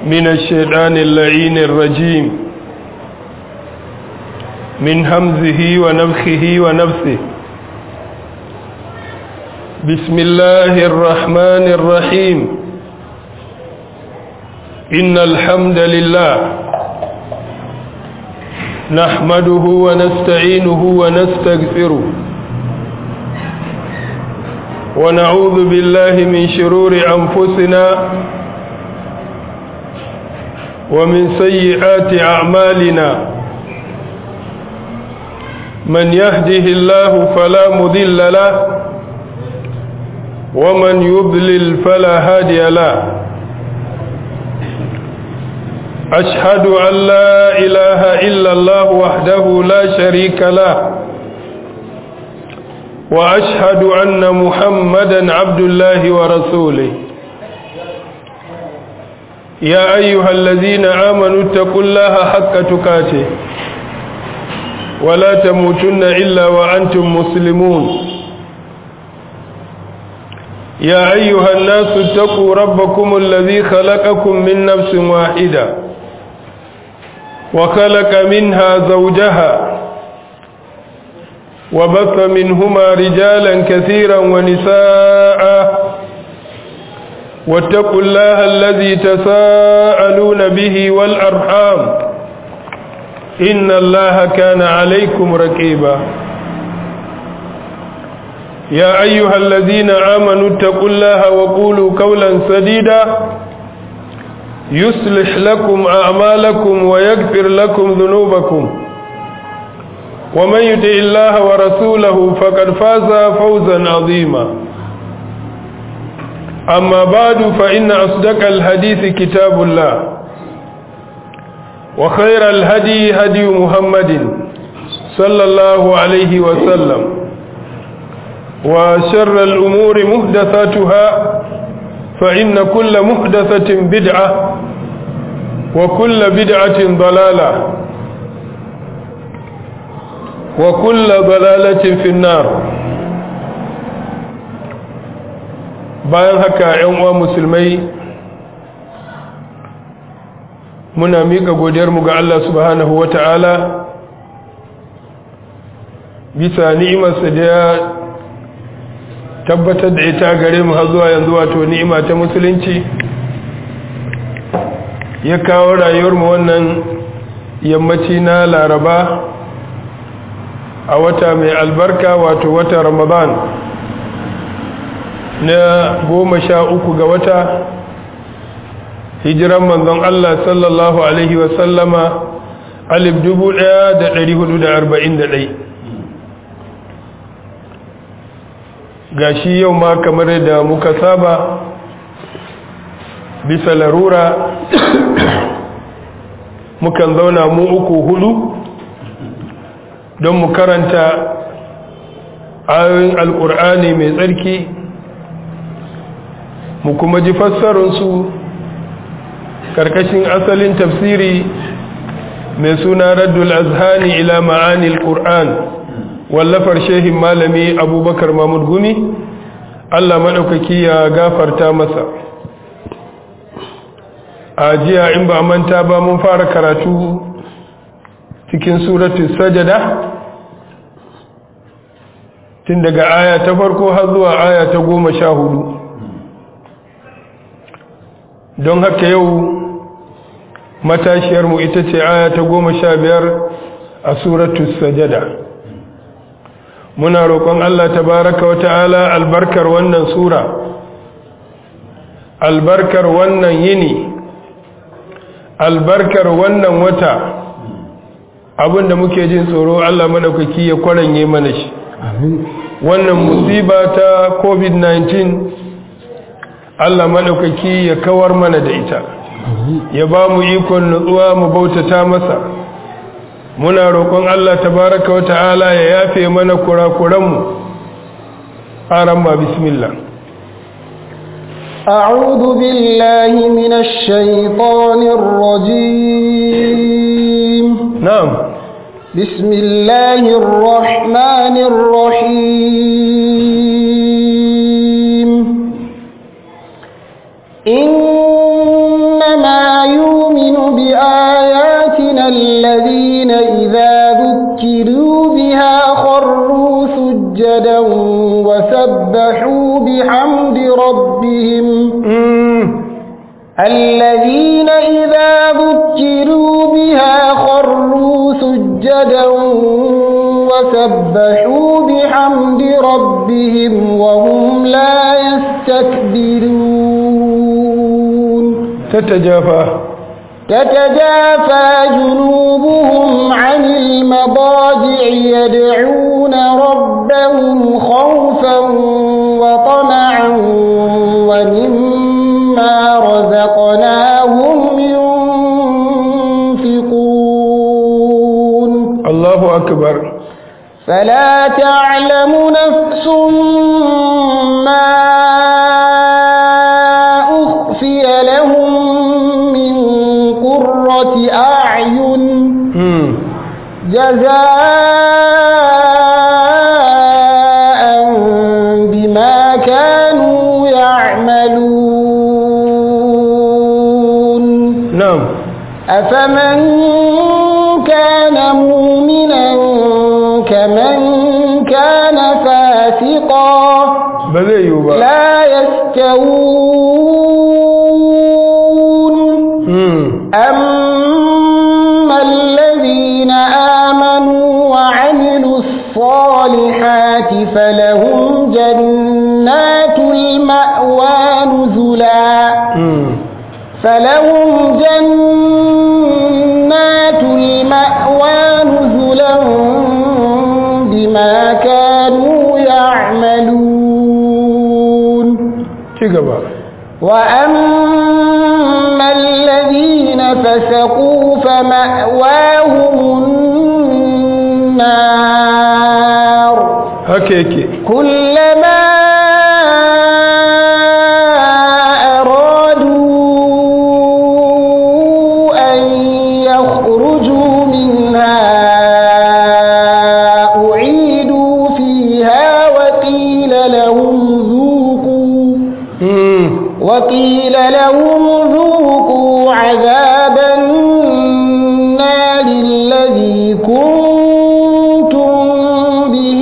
من الشيطان اللعين الرجيم من همزه ونفخه ونفسه بسم الله الرحمن الرحيم إن الحمد لله نحمده ونستعينه ونستغفره ونعوذ بالله من شرور أنفسنا ومن سيئات أعمالنا من يهده الله فلا مضل له ومن يضلل فلا هادي له أشهد أن لا إله إلا الله وحده لا شريك له وأشهد أن محمدا عبد الله ورسوله يا أيها الذين آمنوا اتقوا الله حق تقاته ولا تموتن إلا وأنتم مسلمون يا أيها الناس اتقوا ربكم الذي خلقكم من نفس واحدة وخلق منها زوجها وبث منهما رجالا كثيرا ونساء واتقوا الله الذي تساءلون به والأرحام إن الله كان عليكم ركيبا يا أيها الذين آمنوا اتقوا الله وقولوا قولا سديدا يصلح لكم أعمالكم ويغفر لكم ذنوبكم ومن يطع الله ورسوله فقد فاز فوزا عظيما أما بعد فإن أصدق الحديث كتاب الله وخير الهدي هدي محمد صلى الله عليه وسلم وشر الأمور محدثاتها فإن كل محدثة بدعة وكل بدعة ضلالة وكل ضلالة في النار bayan haka ‘yan uwa musulmai muna miƙa godiyarmu ga Allah subhanahu wa ta'ala bisa ni'imarsa da ya tabbatar da ita gare mu har zuwa yanzu wato ni'ima ta musulunci ya kawo rayuwarmu wannan yammaci na laraba a wata mai albarka wato wata ramadan na goma sha uku ga wata hijiran manzon Allah sallallahu Alaihi wasallama alif dubu ɗaya da ɗari hudu da arba'in da ɗai ga shi yau ma kamar da muka saba bisa larura mukan zauna mu uku hudu don mu karanta ayoyin alkur'ani mai tsarki mu kuma ji fassarunsu karkashin asalin tafsiri mai suna raddul azhani ila ma'anil qur'an wallafar shehin malami abubakar mahmud gumi allah maɗaukaki ya gafarta masa a jiya in ba manta ba mun fara karatu cikin suratu sajada tun daga aya ta farko har zuwa aya ta goma sha hudu don haka yau matashiyarmu ita ce aya ta goma sha biyar a suratu sajada muna roƙon Allah tabaraka wa ta'ala albarkar wannan sura albarkar wannan yini albarkar wannan wata abinda muke jin tsoro Allah maɗaukaki ya kwaranye mana shi wannan musiba ta covid-19 Allah maɗaukaki ya kawar mana da ita ya ba mu ikon nutsuwa mu bautata masa muna roƙon Allah tabaraka wa ta'ala ya yafe mana kurakuranmu aran ma bismillah أعوذ بالله من الشيطان الرجيم نعم بسم الله الرحمن الرحيم إنما يوحى بآياتنا الذين إذا ذكروا بها خروا سجدا وسبحوا بحمد ربهم الذين إذا ذكروا بها خروا سجدا وسبحوا بحمد ربهم وهم لا يستكبرون تتجافى تتجافى جنوبهم عن المضاجع يدعون ربهم خوفا وطمعا ومما رزقناهم ينفقون الله أكبر فلا تعلم نفس ما أخفي لهم من قرة أعين جزاء بما كانوا يعملون نعم أفمن كان مؤمنا كمن كان فاسقا ba zai yiwu ba لا يستوون أما الذين آمنوا وعملوا الصالحات فلهم جنات المأوى نزلا فلهم جنات المأوى نزلا بما كانوا يعملون ci gaba وأما الذين فسقوا فمأواهم النار haka yake كلما أرادوا أن يخرجوا منها أعيدوا فيها وقيل لهم ذوقوا وقيل لهم ذوقوا عذاب النار الذي كنتم به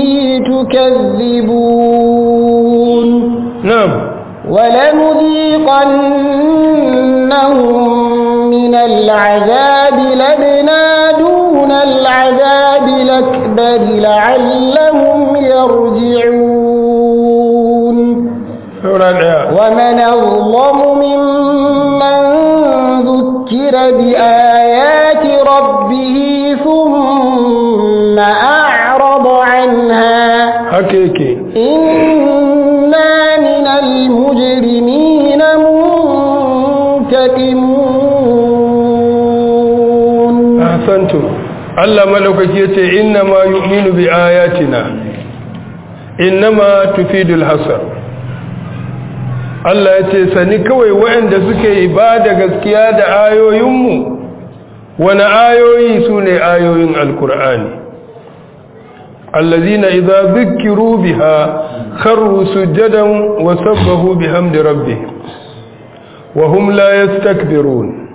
تكذبون na'am ولنذيقنهم من العذاب لدنا دون العذاب الأكبر لعلهم يرجعون saura daya ومن أظلم ممن ذكر بآيات ربه ثم أعرض عنها haka yake إنا من المجرمين منتقمون ahsantu Allah madaukaki yace inna ma yu'minu bi ayatina innama tufidul hasar Allah yace sani kawai waɗanda suke ibada gaskiya da ayoyinmu wani ayoyi sune ayoyin alkur'ani allazina idza dhukiru biha kharru sujadan wa sabbahu bihamdi rabbihim wa hum la yastakbirun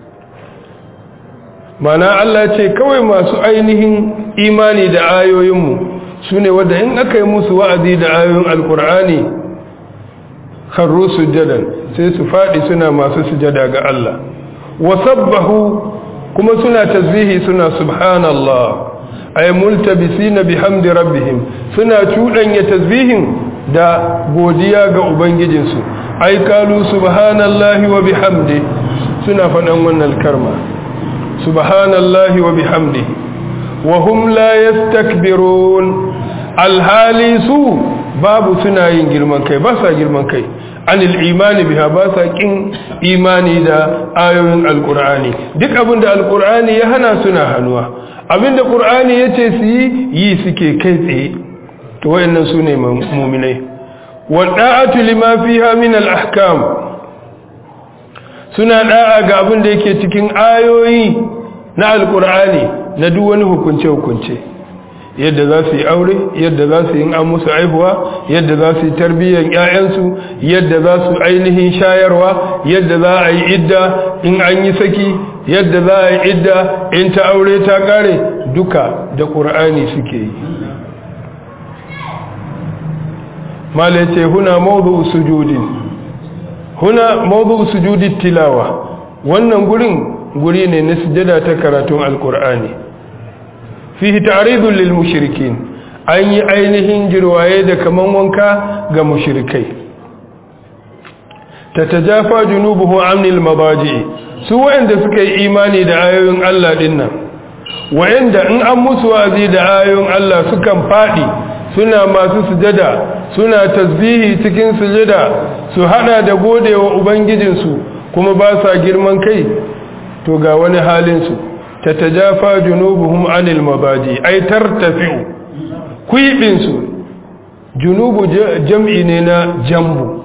mana Allah ce kawai masu ainihin imani da ayoyinmu su ne wadda in aka yi musu wa'azi da ayoyin alkur'ani harru sujadan sai su faɗi suna masu sujada ga Allah wasabbahu kuma suna tasbihi suna subhanallah ay multabisina bihamdi rabbihim suna cuɗanya tasbihin da godiya ga ubangijinsu ay kalu subhanallahi wa bihamdi suna faɗan wannan karma subhanallahi wa bihamdihi wa hum la yastakbirun alhali su babu suna yin girman kai ba sa girman kai anil imani biha ba sa kin imani da ayoyin alqur'ani duk abinda alqur'ani ya hana suna hanuwa abinda qur'ani yace su yi yi suke kai tsaye to wayannan sune mu'minai wa da'atu lima fiha min al-ahkam suna da'a ga abin da yake cikin ayoyi na alkur'ani na duk wani hukunce-hukunce yadda za su yi aure yadda za su yi an musu aihuwa yadda za su yi tarbiyyar 'ya'yansu yadda za su ainihin shayarwa yadda za a yi idda in an yi saki yadda za a yi idda in ta aure ta kare duka da ƙur'ani suke yi mala ce huna mawdu sujudin huna mawdu sujudi tilawa wannan gurin guri ne na sujada ta karatun alkur'ani fihi ta'ridun lil mushrikin an yi ainihin jirwaye da kaman wanka ga mushrikai tatajafa junubuhu anil mabaji su wanda suka yi imani da ayoyin Allah dinnan wa'anda in an musu wazi da ayoyin Allah sukan fadi suna masu sujada suna tasbihi cikin sujada su hada da godewa ubangijinsu kuma ba sa girman kai to ga wani halinsu ta tajafa junubuhum anil mabaji ai tartafi'u kuibinsu junubu jam'i ne na jambu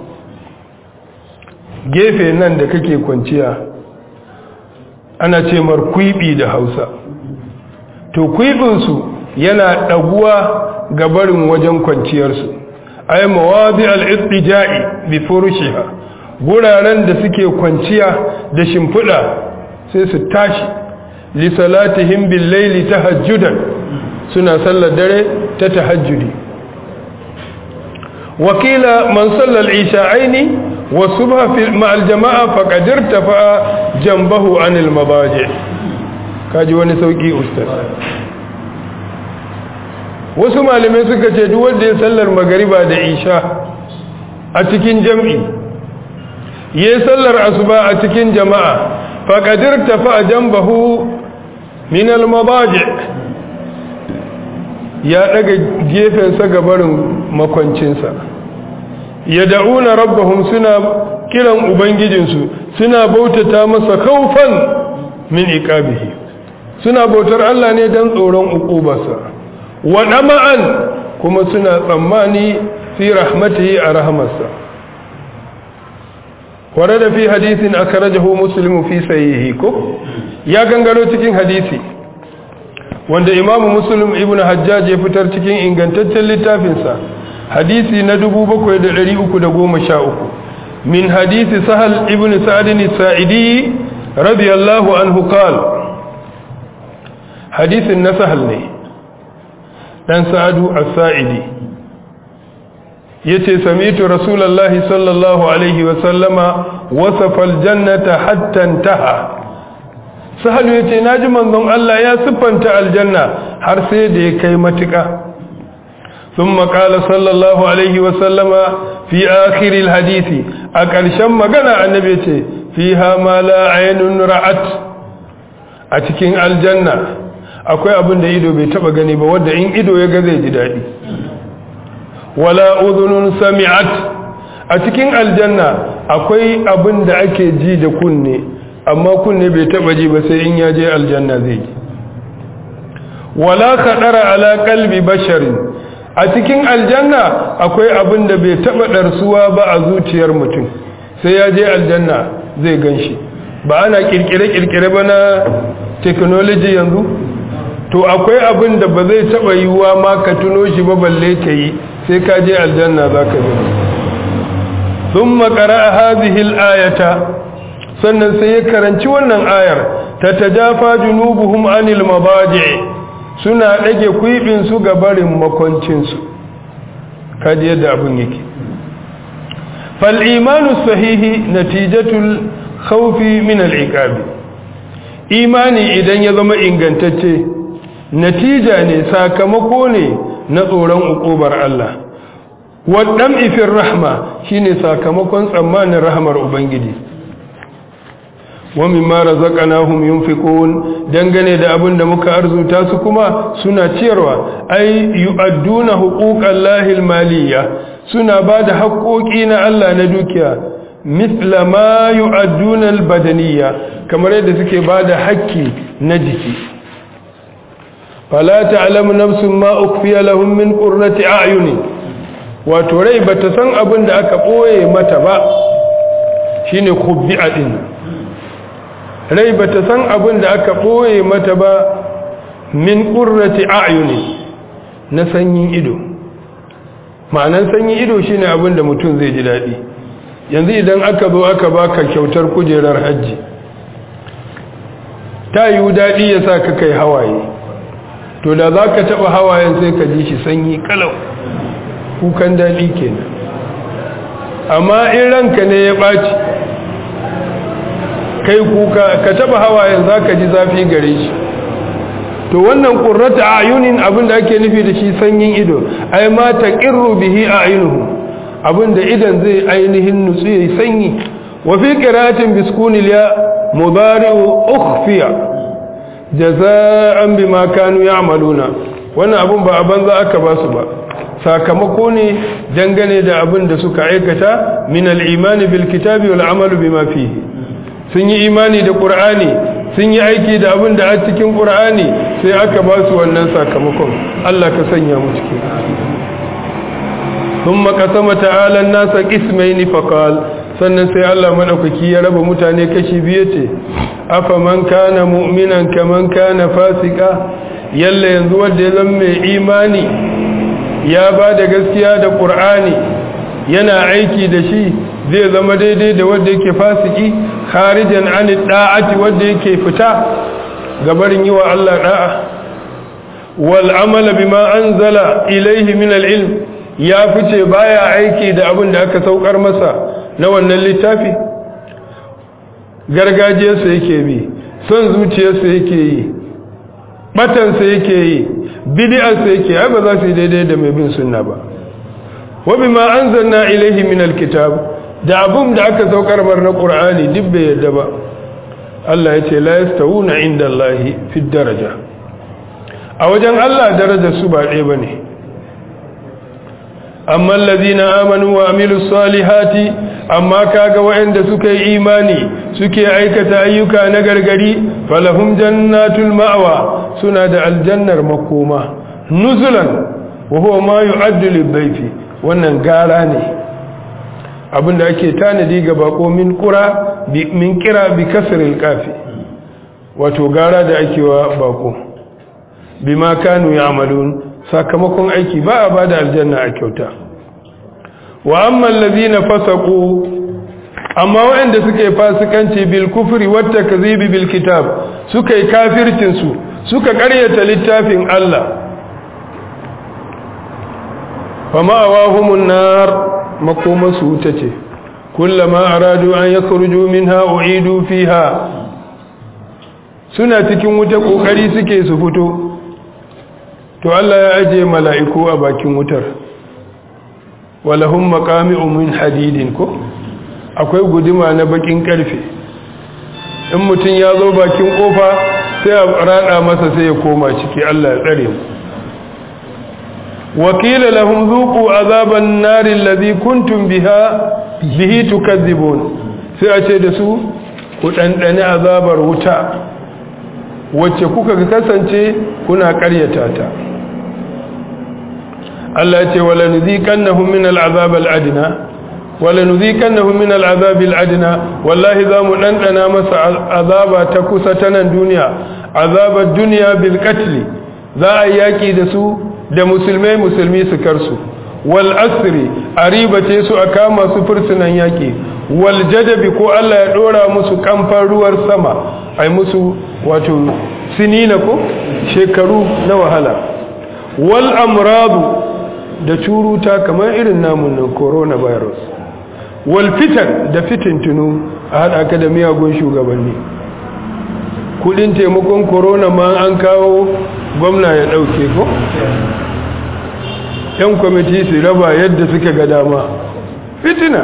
gefe nan da kake kwanciya ana ce mar kuibi da hausa to kuibinsu yana ɗaguwa ga barin wajen kwanciyarsu ai mawadi al-ittija'i bi furushiha guraren da suke kwanciya da shimfiɗa sai su tashi li salatihim bil layli tahajjudan suna sallar dare ta tahajjudi wakila man salla al-isha'aini wa subha fi ma'al jama'a faqad irtafa jambahu anil mabaji kaji wani sauki ustaz wasu malamai suka ce duk wanda ya sallar magariba da isha a cikin jam'i ya sallar asuba a cikin jama'a faƙadir tafi a jambahu min almabaji ya ɗaga gefensa gabarin makwancinsa ya da'una rabbahum suna kiran ubangijinsu suna bautata masa kaufan min iqabihi suna bautar Allah ne don tsoron uqubarsa wa ɗama'an kuma suna tsammani fi rahmatihi a rahamarsa ware da fi hadisin aka rajahu musulmi fi sayihi ko ya gangaro cikin hadisi wanda imamu muslim ibn hajjaj ya fitar cikin ingantaccen littafinsa hadisi na 7313 min hadisi sahal ibn sa'adin sa'idi radiyallahu anhu qala hadisin na sahal ne dan sa'adu as-sa'idi yace sami'tu rasulullahi sallallahu alaihi wa sallama wasafa al-jannata hatta intaha sahal yace naji manzon Allah ya siffanta aljanna har sai da ya kai matuka ثم قال صلى الله عليه وسلم في آخر الحديث أكرشم مغنى النبي فيها ما لا عين رأت أتكين الجنة akwai abin da ido bai taba gani ba wanda in ido ya ga zai ji daɗi wala udhunun sami'at a cikin aljanna akwai abin da ake ji da kunne amma kunne bai taba ji ba sai in ya je aljanna zai ji wala kadara ala qalbi basharin a cikin aljanna akwai abin da bai taba darsuwa ba a zuciyar mutum sai ya je aljanna zai ganshi ba ana kirkire kirkire ba na technology yanzu to akwai abin da ba zai taba yiwuwa ma ka tuno shi ba balle ka yi sai ka je aljanna za ka gani sun makara a hazihil ayata sannan sai ya karanci wannan ayar ta tajafa junubuhum anil mabaji suna ɗage kuibinsu ga barin makoncinsu kaji yadda abin yake fal'imanu sahihi natijatul khawfi min al'iqabi imani idan ya zama ingantacce natija ne sakamako ne na tsoron ukubar Allah waɗan ifin rahma shine sakamakon tsammanin rahmar ubangiji wa mimma razaqnahum yunfiqun dangane da abin da muka arzuta su kuma suna ciyarwa ai yu'adduna huquqallahi almaliyya suna bada haƙoƙi na Allah na dukiya mithla ma yu'adduna albadaniyya kamar yadda suke bada haƙƙi na jiki fala ta'lamu nafsun ma ukfiya lahum min qurrati a'yuni wato rai bata san abin da aka boye mata ba shine khubbi'a din rai bata san abin da aka boye mata ba min qurrati a'yuni na sanyin ido ma'anan sanyin ido shine abin da mutum zai ji dadi yanzu idan aka zo aka baka kyautar kujerar hajji ta yiwu daɗi ya sa ka kai hawaye to da za ka taɓa hawayen sai ka ji shi sanyi kalau kukan daɗi kenan amma in ranka ne ya ɓaci kai kuka ka taɓa hawayen za ka ji zafi gare shi to wannan ƙurrata a ayunin abin da ake nufi da shi sanyin ido ai ma ta ƙirru bihi a ainihu abin da idan zai ainihin nutsu ya yi sanyi wafi ƙiratin biskunil ya mubari'u ukhfiya jaza'an bima kanu ya'maluna wannan abun ba a banza aka ba su ba sakamako ne dangane da abin da suka aikata min al-imani bil kitabi wal amalu bima fihi sun yi imani da qur'ani sun yi aiki da abin da a cikin qur'ani sai aka ba su wannan sakamakon Allah ka sanya mu cikin ثم قسم تعالى الناس قسمين فقال sannan sai Allah madaukaki ya raba mutane kashi biyu ce afa man kana mu'minan kaman kana fasika yalla yanzu wanda ya zama mai imani ya ba da gaskiya da qur'ani yana aiki da shi zai zama daidai da wanda yake fasiki kharijan an da'ati wanda yake fita gabarin yi wa Allah da'a wal amala bima anzala ilayhi min al-ilm ya fice baya aiki da abin da aka saukar masa na wannan littafi gargajiyarsa yake bi son zuciyarsa yake yi batansa yake yi bid'arsa yake ai ba za su yi daidai da mai bin sunna ba wa bima anzalna ilayhi min alkitab da abun da aka saukar mar na qur'ani duk bai yadda ba Allah ya ce la yastawuna inda Allah fi daraja a wajen Allah darajar su ba ɗaya bane amma allazina amanu wa amilus salihati amma kaga waɗanda suka yi imani suke aikata ayyuka na gargari falahum jannatul ma'wa suna da aljannar makoma nuzulan wa huwa ma yu'addu lidhayfi wannan gara ne abinda ake tanadi ga bako min qura min kira bi kasril kafi wato gara da ake wa bako bima kanu ya'malun sakamakon aiki ba a bada aljanna a kyauta wa amma allazina fasaqu amma waɗanda suke fasikanci bil kufri wat takzibi bil kitab suka yi kafircin su suka ƙaryata littafin Allah fama awahumun nar makoma su wuta ce kullama aradu an yakhruju minha u'idu fiha suna cikin wuta kokari suke su fito to Allah ya aje mala'iku a bakin wutar walahum maqami'u min hadidin ko akwai guduma na bakin karfe in mutum ya zo bakin kofa sai a rada masa sai ya koma ciki Allah ya tsare mu wakila lahum zuqu azaban nar alladhi kuntum biha bihi tukadzibun sai a ce da su ku dandane azabar wuta wacce kuka kasance kuna ƙaryata ta Allah ya ce wala nuziqannahum min al'azab al'adna wala nuziqannahum min al'azab al'adna wallahi za mu dandana masa azaba ta kusa ta nan duniya azabar duniya bil qatl za a yaki da su da musulmai musulmi su karsu wal asri aribace su a kama su fursunan yaki wal jadabi ko Allah ya dora musu kamfan ruwar sama ai musu wato sinina ko shekaru na wahala wal amradu da curuta kamar irin namun nan coronavirus wal fitan da fitintunu a haɗa ka da miyagun shugabanni kudin taimakon corona ma an kawo gwamna ya ɗauke ko yan kwamiti su raba yadda suka ga dama fitina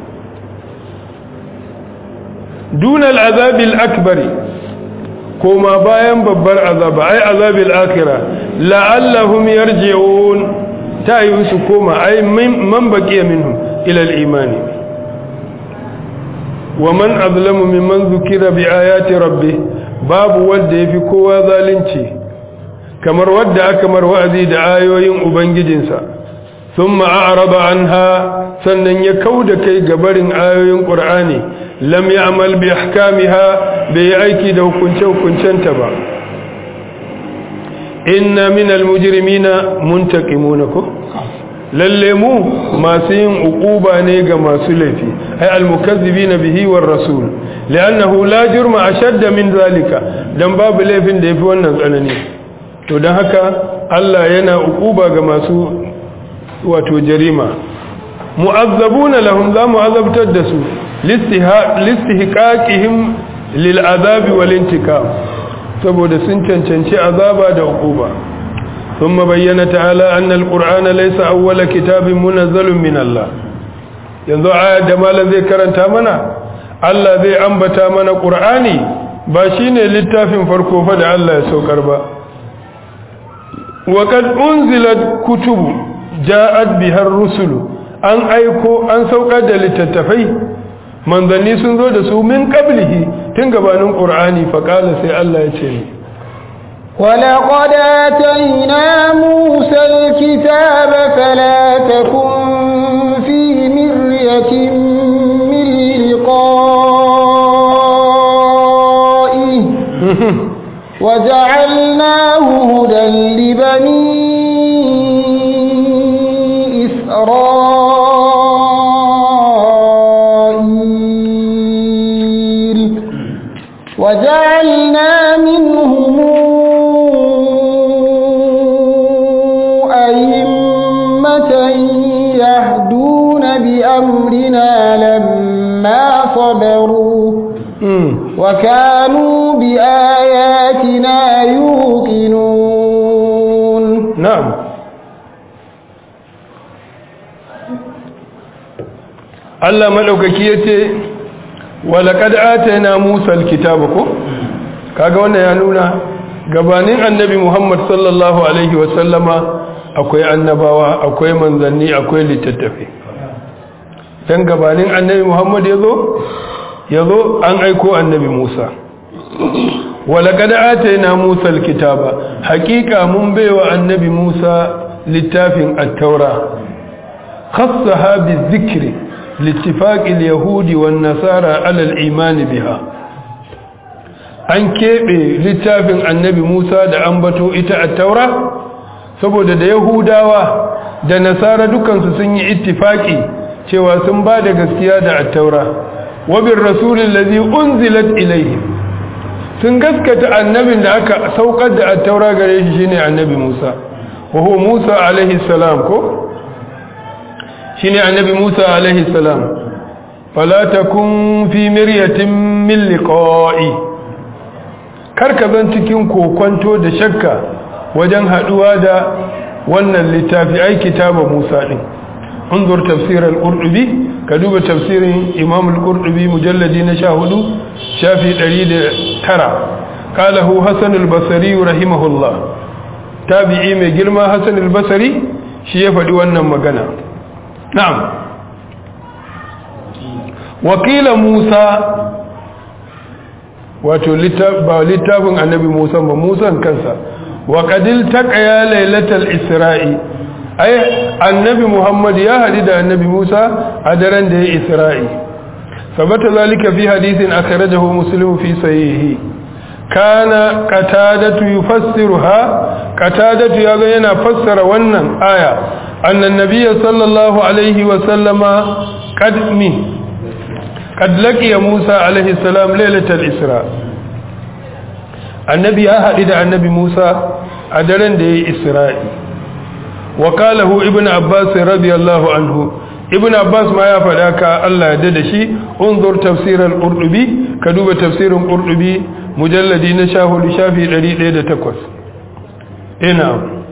dunal azabil akbari koma bayan babbar azaba ai azabil akira la'allahum yarji'un ta yi su koma ai man baqiya minhum ila al-imani wa man azlamu mimman zukira bi ayati rabbih babu wanda yafi kowa zalunci kamar wanda aka mar wa'azi da ayoyin ubangijinsa thumma a'rada anha sannan ya kauda kai gabarin ayoyin qur'ani lam ya'mal bi ahkamiha bai aiki da hukunce hukuncenta ba inna minal mujrimina muntaqimuna ko lalle mu masu yin uquba ne ga masu laifi ay almukazzibina bihi war rasul li'annahu la jurma ashadda min zalika dan babu laifin da yafi wannan tsanani to dan haka Allah yana uquba ga masu wato jarima mu'azzabuna lahum za mu'azzabtar da su listihqaqihim lil azabi wal intikam saboda sun cancanci azaba da uquba ثم بين تعالى أن القرآن ليس أول كتاب منزل من الله yanzu aya da malam zai karanta mana Allah zai ambata mana Qur'ani ba shine littafin farko fa da Allah ya saukar ba wa kad unzilat kutubu ja'at biha ar-rusul an aiko an saukar da littattafai manzanni sun zo da su min qablihi tun gabanin Qur'ani fa qala sai Allah ya ce ولقد آتينا موسى الكتاب فلا تكن في مرية من لقائه وجعلناه هدى لبني إسرائيل وجعلنا منهم أئمة يهدون بأمرنا لما صبروا وكانوا بآياتنا يوقنون نعم Allah madaukaki yace walaqad atayna Musa alkitaba ko kaga wannan ya nuna gabanin annabi Muhammad sallallahu alaihi wa sallama akwai annabawa akwai manzanni akwai littattafi dan gabanin annabi Muhammad yazo yazo an aiko annabi Musa walaqad atayna Musa alkitaba haqiqa mun baiwa annabi Musa littafin at-taura khassaha bizikri لاتفاق اليهود والنصارى على الإيمان بها an keɓe littafin annabi Musa da ambato ita a taura saboda da Yahudawa da Nasara dukansu sun yi ittifaki cewa sun ba da gaskiya da attaura wabin rasulun lazi unzilat ilaihi sun gaskata annabin da aka saukar da attaura gare shi shine annabi Musa wa huwa Musa alaihi salam ko shine annabi Musa alaihi salam fala takun fi miryatin min liqa'i karka zan cikin kokonto da shakka wajen haduwa da wannan littafi ai kitaba Musa din انظر تفسير القرطبي كدوب تفسير امام القرطبي مجلد نشاهد شافي دليل ترى قاله حسن البصري رحمه الله تابعي mai girma Hassan al-Basri shi ya faɗi wannan magana na'am wakila Musa wato ba littafin annabi Musa ba Musa kansa wa qadil taqaya lailatal isra'i ai annabi Muhammad ya hadi da annabi Musa a daren da ya isra'i sabata zalika fi hadithin akhrajahu muslim fi sahihi kana qatadatu yufassiruha qatadatu yaga yana fassara wannan aya annan nabiyyi sallallahu alaihi wa sallama qad min قد لقي موسى عليه السلام ليلة الإسراء النبي أحد النبي موسى أدرن دي إسراء وقاله ابن عباس رضي الله عنه ابن عباس ما يفعلك الله يددشي انظر تفسير القرطبي كدوب تفسير القرطبي مجلد نشاه لشافي الذي ليلة تكوس هنا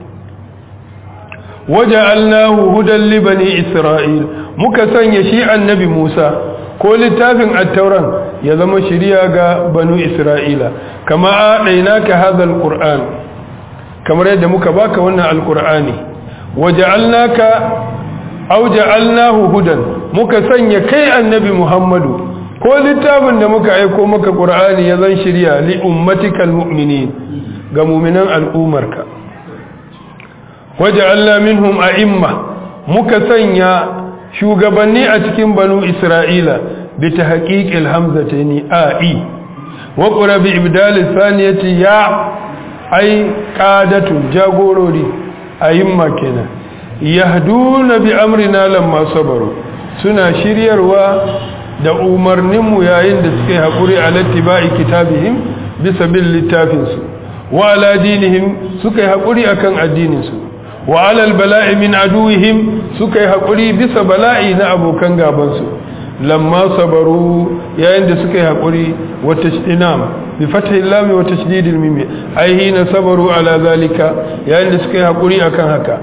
وجعلناه هدى لبني إسرائيل مكسن يشيع النبي موسى ko littafin attauran ya zama shiriya ga banu isra'ila kama a ɗaina ka hazal ƙur'an kamar yadda muka baka wannan alƙur'ani waja'alnaka au ja'alnahu hudan muka sanya kai annabi muhammadu ko littafin da muka aiko maka ƙur'ani ya zan shirya li ummatikal mu'minin ga mu'minan al'umarka waja'alna minhum a'imma muka sanya shugabanni a cikin banu isra'ila bi ta haƙiƙil hamzatani a'i wa ƙura bi ibdali saniyati ya ai ƙadatun jagorori a yimma kenan yahduna bi amrina lamma sabaru suna shiryarwa da umarninmu yayin da suka yi haƙuri a lattiba'i kitabihim bisa bin littafinsu wa ala dinihim suka yi haƙuri akan addininsu wa alal bala'i min aduwihim suka yi haƙuri bisa bala'i na abokan gabansu lamma sabaru yayin da suka yi haƙuri wa tashdinam bi fathi lam wa tashdidil mim ai hina sabaru ala zalika yayin da suka yi haƙuri akan haka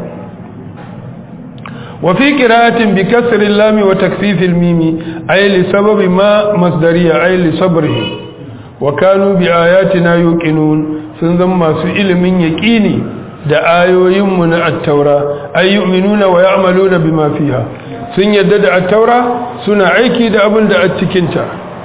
wa fi qira'atin bi kasri lam wa takfif al mim ai li sababi ma masdariya ai li sabrihim wa kanu bi ayatina yuqinun sun zama masu ilimin yaqini da ayoyinmu na attaura ay yu'minuna wa ya'maluna bima fiha sun yadda da attaura suna aiki da abin da a cikin ta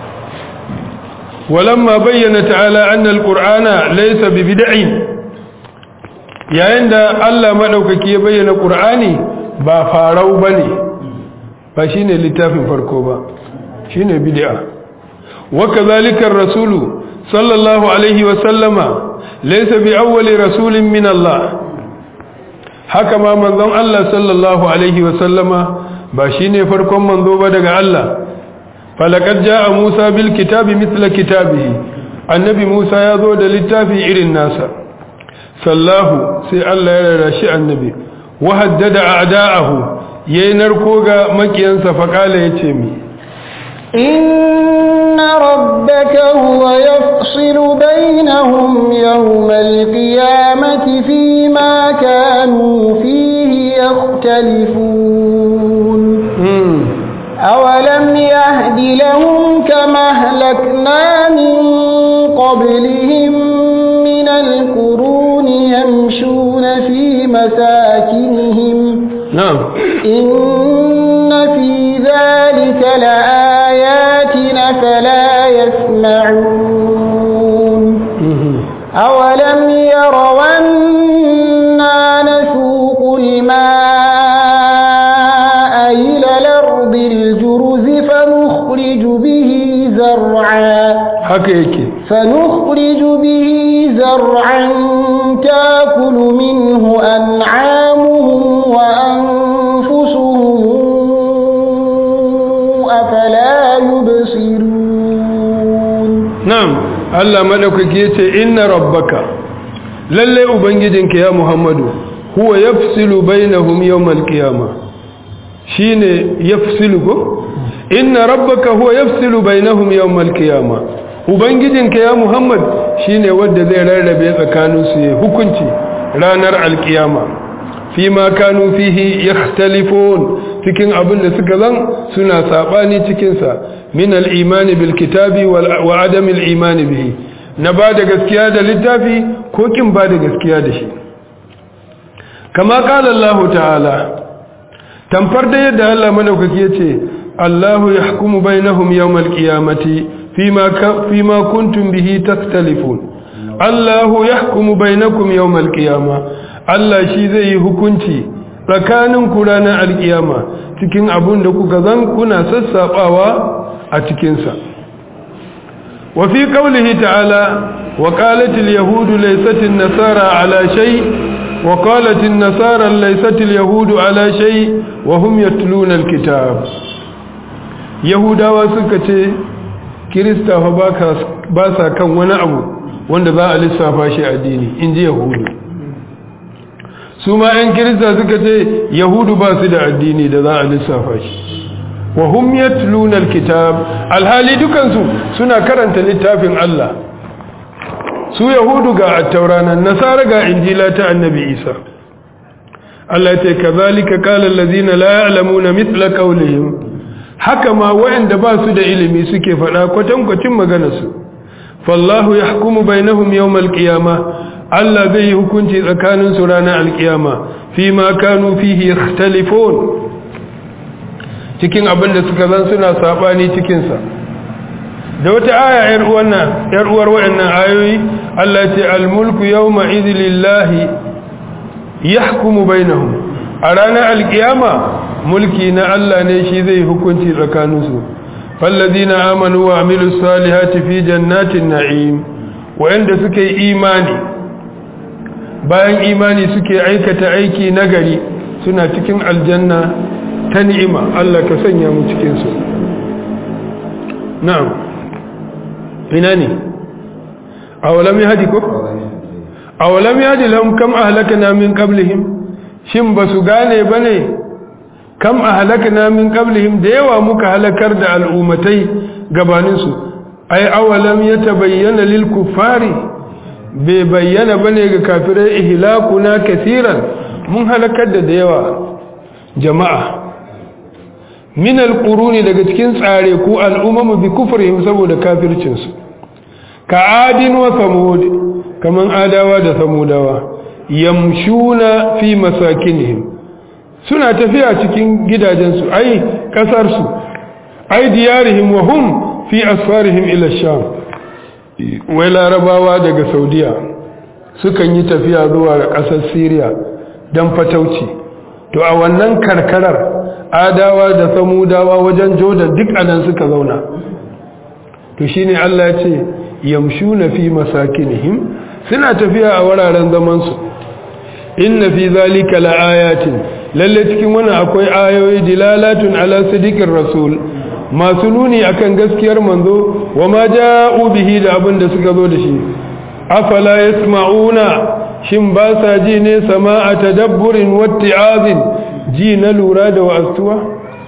walamma bayyana ta'ala anna alqur'ana laysa bi bid'in yayin da Allah madaukaki ya bayyana qur'ani ba farau bane ba shine littafin farko ba shine bid'a wa kadhalika ar-rasulu sallallahu alaihi wa sallama laysa bi awwali rasulin min Allah haka ma manzon Allah sallallahu alaihi wa sallama ba shine farkon manzo ba daga Allah falaqad jaa Musa bil kitabi mithla kitabihi annabi Musa ya zo da littafi irin nasa sallahu sai Allah ya rara shi annabi wa haddada a'da'ahu yayin narko ga makiyansa faqala yace mi إن ربك هو يفصل بينهم يوم القيامة فيما كانوا فيه يختلفون أولم يهد لهم كما أهلكنا من قبلهم من القرون يمشون في مساكنهم نعم إن في ذلك لآيات فلا يسمعون أولم يروا أنا نسوق الماء إلى الأرض الجرز فنخرج به زرعا haka yake فنخرج به زرعا تاكل منه أنعامهم وأنفسهم أفلا يبصرون na'am Allah madaukaki yace inna rabbaka lalle ubangijinka ya Muhammadu huwa yafsilu bainahum yawmal qiyamah shine yafsilu ko inna rabbaka huwa yafsilu bainahum yawmal qiyamah ubangijinka ya Muhammad shine wanda zai rarrabe tsakanin su ya hukunci ranar alkiyama fima kanu fihi yakhtalifun cikin abin da suka zan suna sabani cikin sa min al-imani bil kitabi wa adam al-imani bihi na ba da gaskiya da littafi ko kin ba da gaskiya da shi kama qala Allah ta'ala tamfar da yadda Allah madaukaki yace Allahu yahkumu bainahum yawm al-qiyamati fima fima kuntum bihi takhtalifun Allahu yahkumu bainakum yawm al-qiyamah Allah shi zai yi hukunci tsakanin ku ranar alkiyama cikin abun da kuka zan kuna sassaɓawa a cikinsa wa fi qawlihi ta'ala wa qalat al-yahud laysat an-nasara ala shay wa qalat an-nasara laysat al-yahud ala shay wa hum yatluna al-kitab yahudawa suka ce kirista fa ba sa kan wani abu wanda za a lissafa shi addini inji yahudu su ma 'yan kirista suka ce yahudu ba su da addini da za a lissafa shi wa hum yatluna alkitab alhali dukansu suna karanta littafin Allah su yahudu ga at-taurana nasara ga injila ta annabi Isa Allah ya ce kazalika qala allazina la ya'lamuna mithla qawlihim haka ma wa'anda ba su da ilimi suke faɗa kwatankwacin maganarsu fallahu yahkumu bainahum yawmal qiyamah Allah zai yi hukunci tsakanin su ranar alkiyama fi ma kanu fihi yakhtalifun cikin abin da suka zan suna sabani cikin sa da wata aya yar uwanna yar uwar wayannan ayoyi Allah ya ce al-mulku yawma idhillahi yahkumu bainahum a ranar alkiyama mulki na Allah ne shi zai hukunci tsakanin su fallazina amanu wa amilus salihati fi jannatin na'im wa'anda suka yi imani bayan imani suke aikata aiki nagari suna cikin aljanna ta ni'ima Allah ka sanya mu cikin su na'am ina ne awalam yahdi ko awalam yahdi lahum kam ahlakna min qablihim shin basu gane bane kam ahlakna min qablihim da yawa muka halakar da al'ummatai gabanin su ai awalam yatabayyana lil kuffari bai bayyana bane ga kafirai ihlakuna kaseeran mun halakar da yawa jama'a min alquruni daga cikin tsare ku al'ummu bi kufrihim saboda kafircin su ka adin wa samud kaman adawa da samudawa yamshuna fi masakinihim suna tafiya cikin gidajensu ai kasarsu ai diyarihim wa hum fi asfarihim ila sham wai larabawa daga saudiya sukan yi tafiya zuwa ga kasar syria don fatauci to a wannan karkarar adawa da samudawa wajen jordan duk anan suka zauna to shine Allah ya ce yamshuna fi masakinihim suna tafiya a wuraren zamansu inna fi zalika laayatin lalle cikin wannan akwai ayoyi dilalatun ala sidiqir rasul masu nuni akan gaskiyar manzo wama ja'u bihi da abin da suka zo da shi afala yasma'una shin ba sa ji ne sama'a tadabburin watti'azin ji na lura da wa'astuwa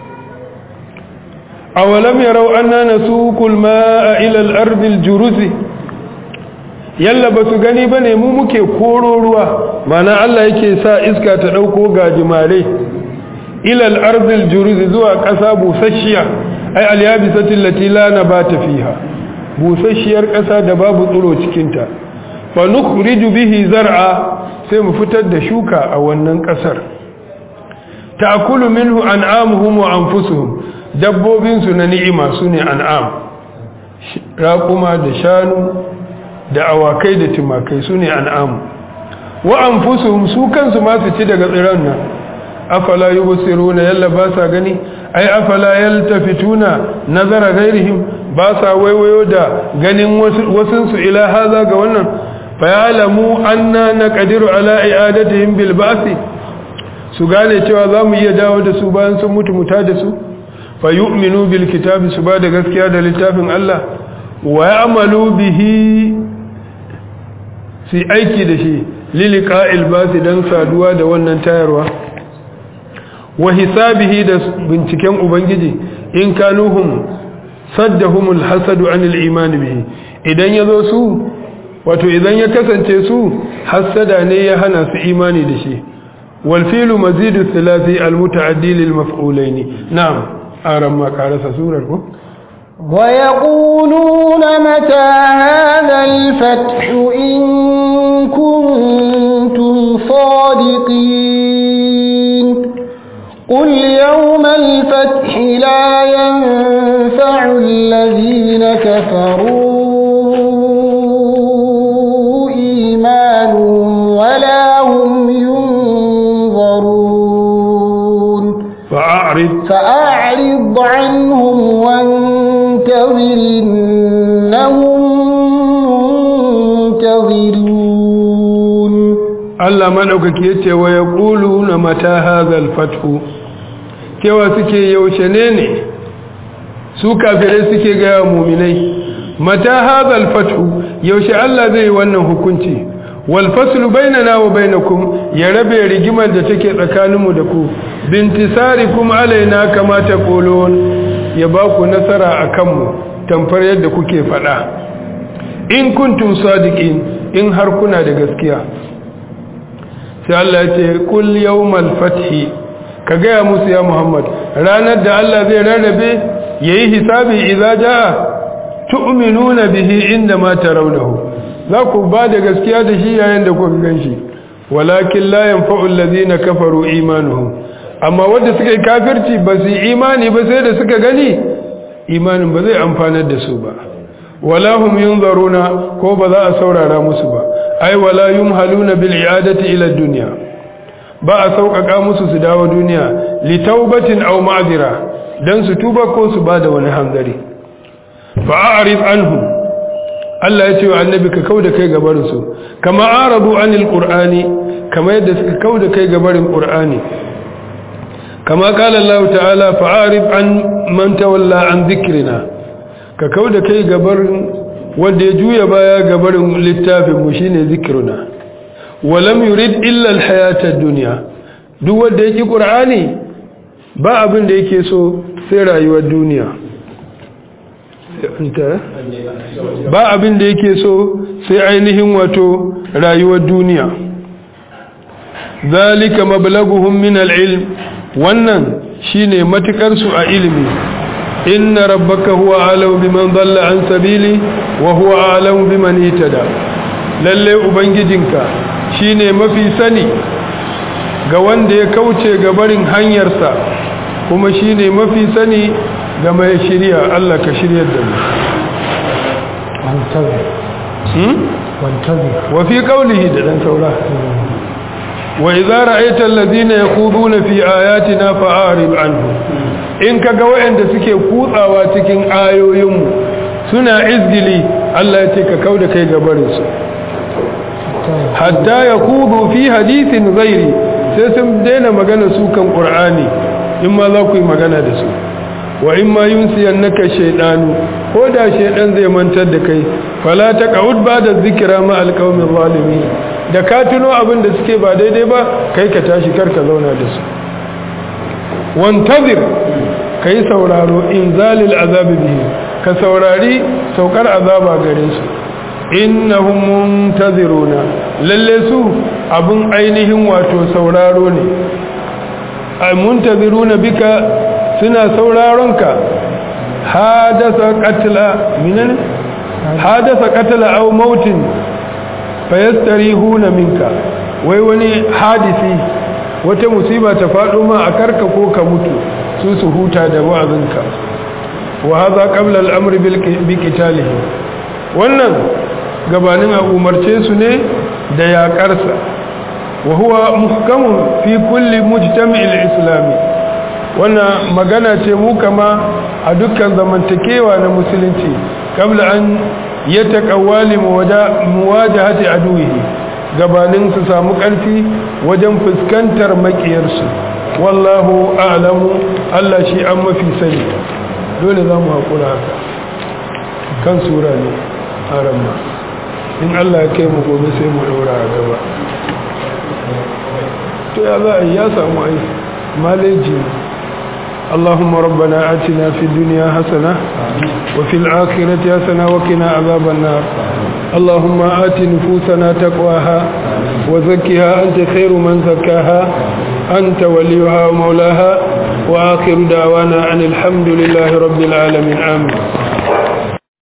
awalam yarau anna nasuqul ma'a ila al-ardi al-juruzi yalla ba su gani ba ne mu muke koro ruwa mana Allah yake sa iska ta ɗauko gajimare ilal arzil juruzi zuwa ƙasa busasshiya ai alyabisatin lati la nabata fiha busasshiyar ƙasa da babu tsiro cikinta fa nukhriju bihi zar'a sai mu fitar da shuka a wannan ƙasar ta'kulu minhu an'amuhum wa anfusuhum dabbobin su na ni'ima sune an'am raƙuma da shanu da awakai da timakai su ne an'amu wa an su kansu ma su ci daga tsiran nan afala yi na yalla ba sa gani ai afala yaltafituna nazara gairihim ba sa waiwayo da ganin wasunsu ila haza ga wannan fayalamu anna naqdiru ala i'adatihim bil ba'thi su gane cewa za mu iya dawo da su bayan sun mutu muta da su fa yu'minu bil kitabi su ba da gaskiya da littafin Allah wa ya'malu bihi su aiki da shi lilika ilbasi don saduwa da wannan tayarwa wa hisabihi da binciken ubangiji in kanuhum saddahumul hasadu anil imani bihi idan ya zo su wato idan ya kasance su hasada ne ya hana su imani da shi wal filu mazidu thalathi al mutaaddi lil maf'ulaini na'am aran ma karasa surar ko ويقولون متى هذا الفتح إن كنتم صادقين قل يوم الفتح لا ينفع الذين كفروا إيمانهم ولا هم ينظرون فأعرض فأعرض عنهم وانتظر إنهم منتظرون Allah madaukaki yace wa yaquluna mata hadhal fathu cewa suke yaushe ne ne su kafirai suke ga mu'minai mata hadhal fathu yaushe Allah zai wannan hukunci wal faslu bainana wa bainakum ya rabe rigimar da take tsakaninmu da ku bintisarikum alaina kama taqulun ya ba ku nasara akan mu tamfar yadda kuke faɗa in kuntum sadiqin in har kuna da gaskiya sai Allah ya ce kul yawmal fathi ka gaya musu ya Muhammad ranar da Allah zai rarrabe yayi hisabi idza jaa tu'minuna bihi inda ma tarawnahu za ku ba da gaskiya da shi yayin da kuka ganshi walakin la yanfa'u allazina kafaru imanuhum amma wanda suka yi kafirci ba su imani ba sai da suka gani imanin ba zai amfanar da su ba wala hum yunzaruna ko ba za a saurara musu ba ai wala yumhaluna bil i'adati ila dunya ba a sauƙaƙa musu su dawo duniya li taubatin aw ma'zira dan su tuba ko su bada wani hanzari fa a'rid anhum Allah ya ce wa annabi ka kauda kai gabarin su kama aradu anil qur'ani kama yadda suka kauda kai gabarin qur'ani kama kala Allah ta'ala fa'arif an man tawalla an dhikrina ka kauda kai gabarin wanda ya juya baya gabarin littafin mu shine zikruna walam yurid illa alhayata ad-dunya duk wanda yake qur'ani ba abin da yake so sai rayuwar duniya ba abin da yake so sai ainihin wato rayuwar duniya zalika mablaguhum min al-ilm wannan shine matukar su a ilimi inna rabbaka huwa alamu biman dalla an sabili wa huwa alamu biman itada lalle ubangijinka shine mafi sani ga wanda ya kauce ga barin hanyarsa kuma shine mafi sani ga mai shirya Allah ka shiryar da mu wa fi qawlihi da dan saura wa idza ra'aita alladhina yaquduna fi ayatina fa'arid anhum in kaga wayanda suke kutsawa cikin ayoyinmu suna izgili Allah ya ce ka kauda kai gabarin su hatta yaqudu fi hadithin ghairi sai sun daina magana su kan qur'ani in ma za ku yi magana da su wa in ma yunsiyannaka shaytanu ko da shaydan zai mantar da kai fala taqud ba'da dhikra ma alqawmi zalimin da ka tuno abin da suke ba daidai ba kai ka tashi karka zauna da su wantazir kai sauraro inzalil azabi bihi ka saurari saukar azaba gare su innahum muntaziruna lalle su abun ainihin wato sauraro ne ay muntaziruna bika suna sauraron ka hadasa qatla minan hadasa qatla aw mautin fayastarihuna minka wai wani hadisi wata musiba ta faɗo ma a karka ko ka mutu su su huta da wa'azinka wa hadha qabla al-amr bi qitalihi wannan gabanin a umarce su ne da yaƙarsa wa huwa muhkamun fi kulli mujtami'il islami wannan magana ce mu kama a dukkan zamantakewa na musulunci qabla an yataqawwali muwajahati aduwihi gabanin su samu ƙarfi wajen fuskantar makiyarsu wallahu a'lamu Allah shi an mafi sani dole za mu haƙura haka kan sura ne haramma in Allah ya kai mu gobe sai mu ɗaura a gaba to ya za a yi ya samu ai maleji اللهم ربنا آتنا في الدنيا حسنة وفي الآخرة حسنة وقنا عذاب النار اللهم آت نفوسنا تقواها وزكها أنت خير من زكاها أنت وليها ومولاها وآخر دعوانا أن الحمد لله رب العالمين آمين